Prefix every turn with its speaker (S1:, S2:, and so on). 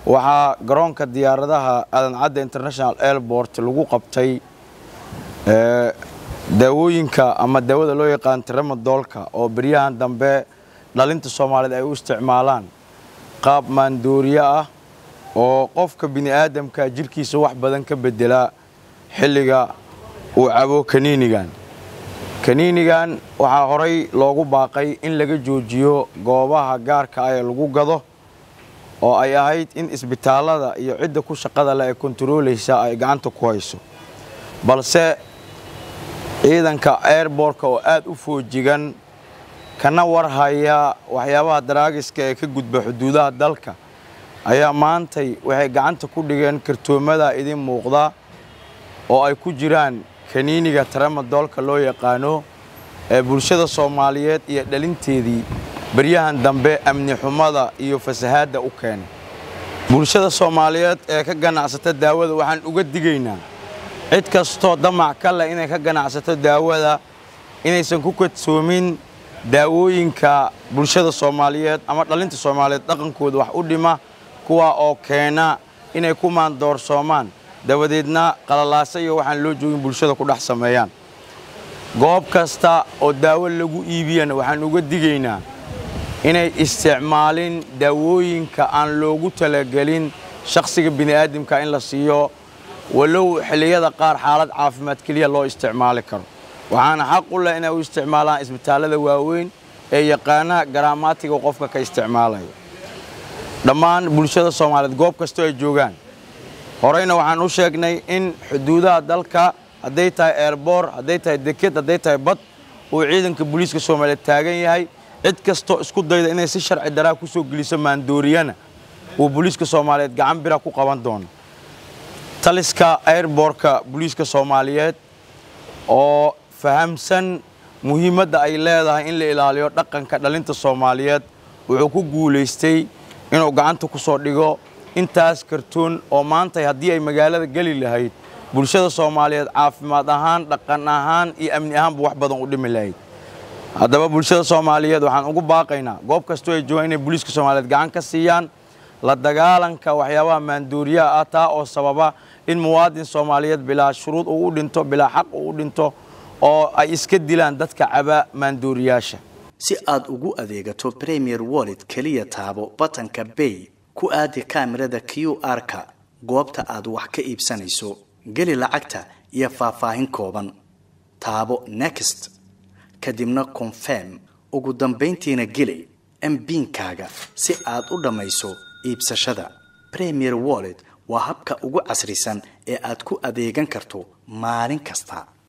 S1: waxaa garoonka diyaaradaha aadan cadde international airport lagu qabtay daawooyinka ama daawada loo yaqaan tramadoolka oo beryahan dambe dhalinta soomaaliyeed ay u isticmaalaan qaab maandooriye ah oo qofka bini aadamka jirkiisa wax badan ka bedelaa xilliga uu cabo kaniinigan kaniinigan waxaa horay loogu baaqay in laga joojiyo goobaha gaarka ah ee lagu gado oo ay ahayd in isbitaallada iyo cidda ku shaqada leh ee kontaroolaysa ay gacanta ku hayso balse ciidanka airbortka oo aad u foojigan kana warhaya waxyaabaha daraagiska ee ka gudba xuduudaha dalka ayaa maantay waxay gacanta ku dhigeen kartoomada idin muuqda oo ay ku jiraan kaniiniga tramadoolka loo yaqaano ee bulshada soomaaliyeed iyo dhalinteedii baryahan dambe amni xumada iyo fasahaadda u keenay bulshada soomaaliyeed ee ka ganacsata daawada waxaan uga digaynaa cid kastoo damac ka leh inay ka ganacsato daawada inaysan ku kadsoomin daawooyinka bulshada soomaaliyeed ama dhalinta soomaaliyeed dhaqankooda wax u dhima kuwaa oo keena inay ku maandoorsoomaan dabadeedna qalalaasa iyo waxaan loo joogin bulshada ku dhex sameeyaan goob kasta oo daawo lagu iibiyana waxaan uga digaynaa inay isticmaalin daawooyinka aan loogu talagelin shakhsiga bini'aadamka in la siiyo walow xilliyada qaar xaalad caafimaad keliya loo isticmaali karo waxaana xaq u leh inay u isticmaalaan isbitaallada waaweyn ee yaqaana garaamaatiga qofka ka isticmaalaya dhammaan bulshada soomaaliyeed goob kastoo ay joogaan horeyna waxaan u sheegnay in xuduudaha dalka hadday tahay eerboor hadday tahay deked hadday tahay bad uu ciidanka booliiska soomaaliyeed taagan yahay cid kastoo isku dayda inay si sharci daraa ku soo geliso maandooriyana uu booliiska soomaaliyeed gacan bira ku qaban doono taliska airbortka booliiska soomaaliyeed oo fahamsan muhiimadda ay leedahay in la ilaaliyo dhaqanka dhalinta soomaaliyeed wuxuu ku guulaystay inuu gacanta ku soo dhigo intaas kartoon oo maantay haddii ay magaalada geli lahayd bulshada soomaaliyeed caafimaad ahaan dhaqan ahaan iyo amni ahaanba wax badan u dhimi lahayd haddaba bulshada soomaaliyeed waxaan ugu baaqaynaa goob kastoo ay joogaan inay booliiska soomaaliyeed gacan ka siiyaan la dagaalanka waxyaabaha maandooriyaha ah taa oo sababa in muwaadin soomaaliyeed bilaa shuruud uu u dhinto bilaa xaq uu u dhinto oo ay iska dilaan dadka caba maandooriyaasha
S2: si aad ugu adeegato premier wallet keliya taabo batanka bay ku aadi kaamirada q r-ka goobta aad wax ka iibsanayso geli lacagta iyo faahfaahin kooban taabo next kadibna confirm ugu dambayntiina geli mbiinkaaga si aad u dhammayso iibsashada premier wallet waa habka ugu casrisan ee aad ku adeegan karto maalin kasta